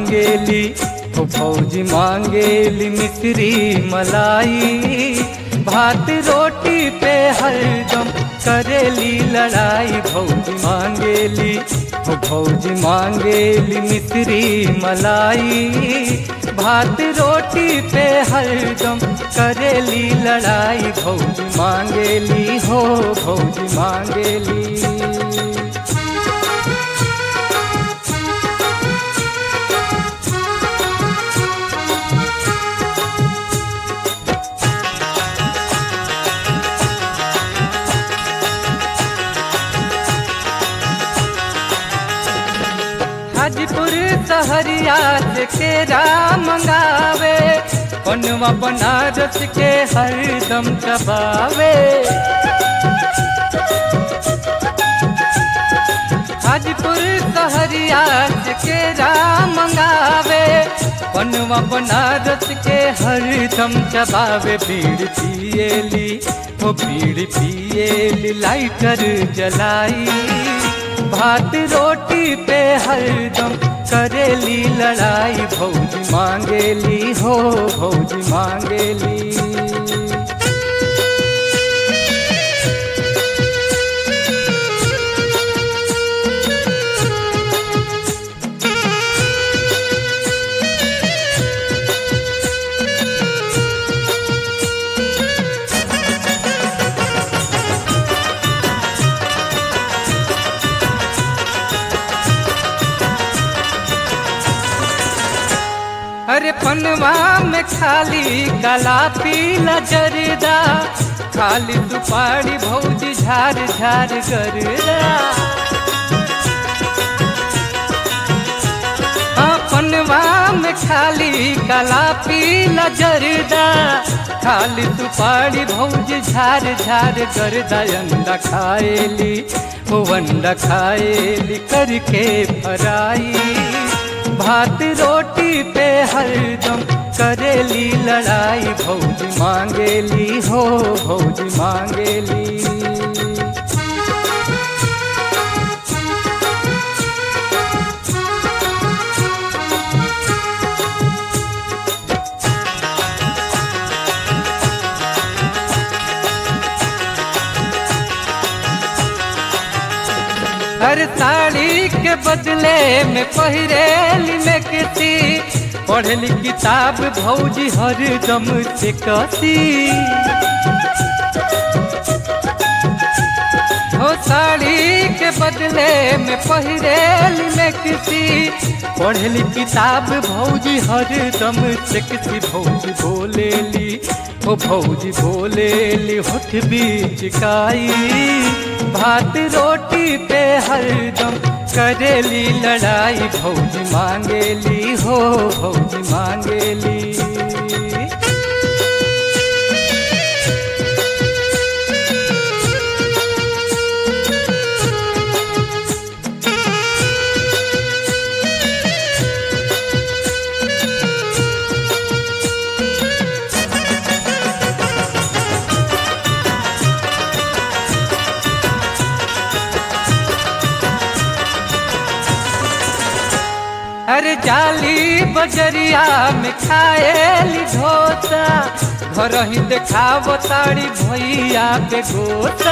मांगेली हो भौजी मांगेली मिश्री मलाई भात रोटी पे हरदम करेली लड़ाई भौजी मांगेली हो भौजी मांगेली मिश्री मलाई भात रोटी पे हरदम करेली लड़ाई भौजी मांगेली हो भौजी मांगेली हाजीपुर सहरिया से केरा मंगावे पनवा बनारस के हरदम चबावे हाजीपुर सहरिया से केरा मंगावे पनवा बनारस के हरदम चबावे भीड़ पिएली वो भीड़ पिएली लाइटर जलाई भात रोटी पे हरदम करेली लड़ाई भौजी मांगेली हो भौजी मांगेली अरे पनवा में खाली गला पीला जरदा खाली सुपारी भौजी झार झार गरदा हाँ, पनवा में खाली गला पीला जरदा खाली सुपारी भौजी झार झार गरदा अंडा खाएली वो अंडा खाएली करके फराई भात रोटी पे हरदम करेली लड़ाई भौजी मांगेली हो भौजी मांगेली हर साड़ी के बदले में पहिरेली में किसी पढ़ली किताब भौजी हर दम से कसी हो साड़ी के बदले में पहिरेली में किसी पढ़ली किताब भौजी हर दम से किसी भौजी बोलेली हो भौजी बोलेली होठ बीच काई भात रोटी पे हरदम करेली लड़ाई भौजी मांगेली हो भौजी मांगेली अरे जाली बजरिया में खाएली ढोसा घर ही देखाव ताड़ी भैया के गोता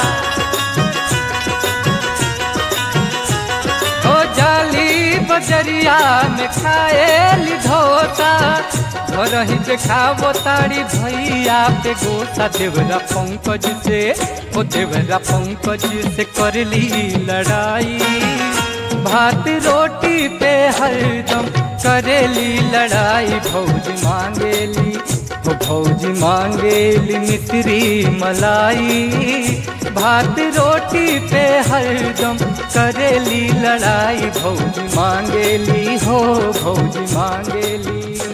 ओ जाली बजरिया में खाएली ढोसा घर ही देखाव ताड़ी भैया पे गोता देवरा पंकज से ओ देवरा पंकज से करली लड़ाई भात रोटी पे हरदम करेली लड़ाई भौजी मांगेली हो भौजी मांगेली मिश्री मलाई भात रोटी पे हरदम करेली लड़ाई भौजी मांगेली हो भौजी मांगेली